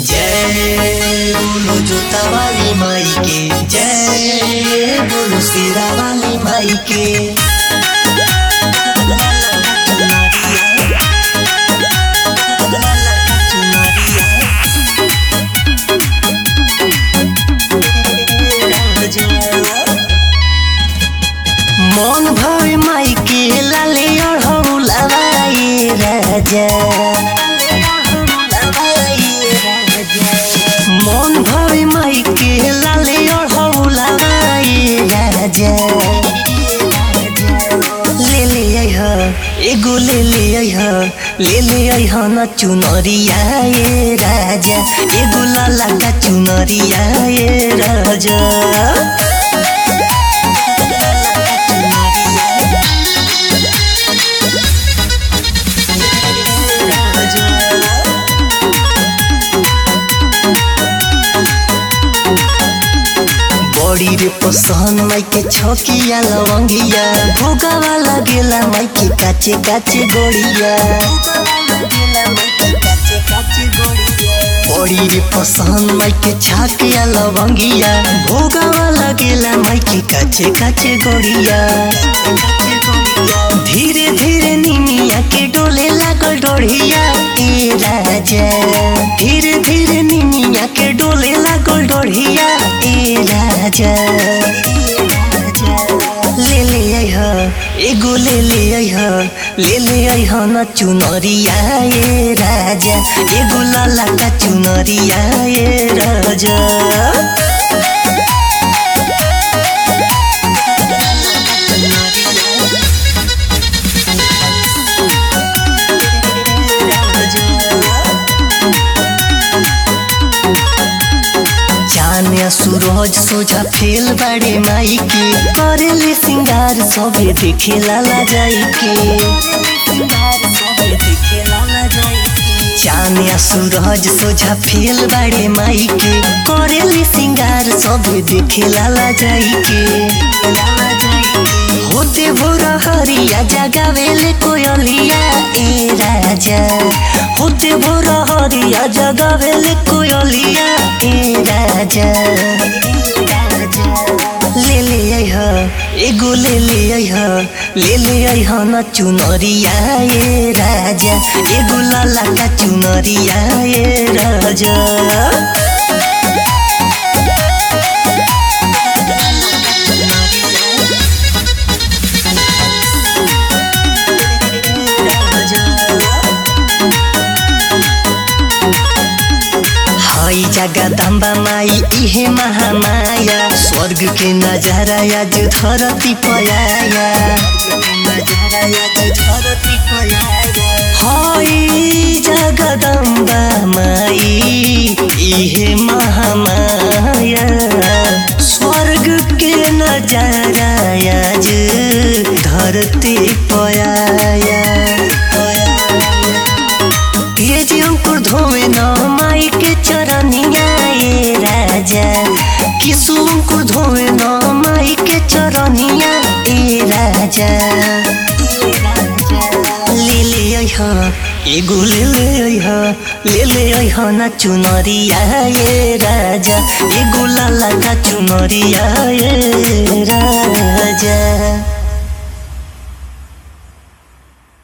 जय बोलो जोता वाली माई के जय बोलो शेरा वाली माई के मन भर माई के लाले अढ़ौलाए राजा मन भर माई के लाले अढ़ौलाए राजा ले ले अइह एगो ले ले अइह ले ले अइह न चुनरिया ए राजा एगो लाला का चुनरिया ए राजा बड़ी रे पसंद माई के छकिया लवंगिया भोगावा लगेला माई के काचे काचे गोड़िया बड़ी रे पसंद माई के छकिया लवंगिया भोगावा लगेला माई के काचे काचे गोड़िया धीरे धीरे निमिया के डोले लागल डोढ़िया ए राजा धीरे धीरे निमिया के डोले लागल डोढ़िया ए राजा ले ले अइह एगो ले ले अइह ले ले अइह न चुनरिया ए राजा एगो लाला का चुनरिया ए राजा जाने सूरज सोझा फेल बाड़े माई के करेले सिंगार सबे देखे लाला जाई के जाने सूरज सोझा फेल बाड़े माई के करेले सिंगार सबे देखे लाला जाई के होते भोर हरिया जगावेले कोयलिया ए राजा होते भोर हरिया जगावेले कोयलिया ए राजा ले ले अइह एगो ले ले अइह ले ले अइह न चुनरिया ए राजा एगो लाला का चुनरिया ए राजा हई जगदम्बा माई इहे महामाया स्वर्ग के नजारा आज धरती पयाया हई जगदम्बा माई इहे महामाया स्वर्ग के नजारा आज धरती पयाया तेज अंकुर धोवे न माई के चरनिया ए राजा किसु अंकुर धोवे न माई के चरनिया ए राजा ले ले अइह एगो ले ले अइह ले ले अइह न चुनरिया ए राजा एगो लाला का चुनरिया ए राजा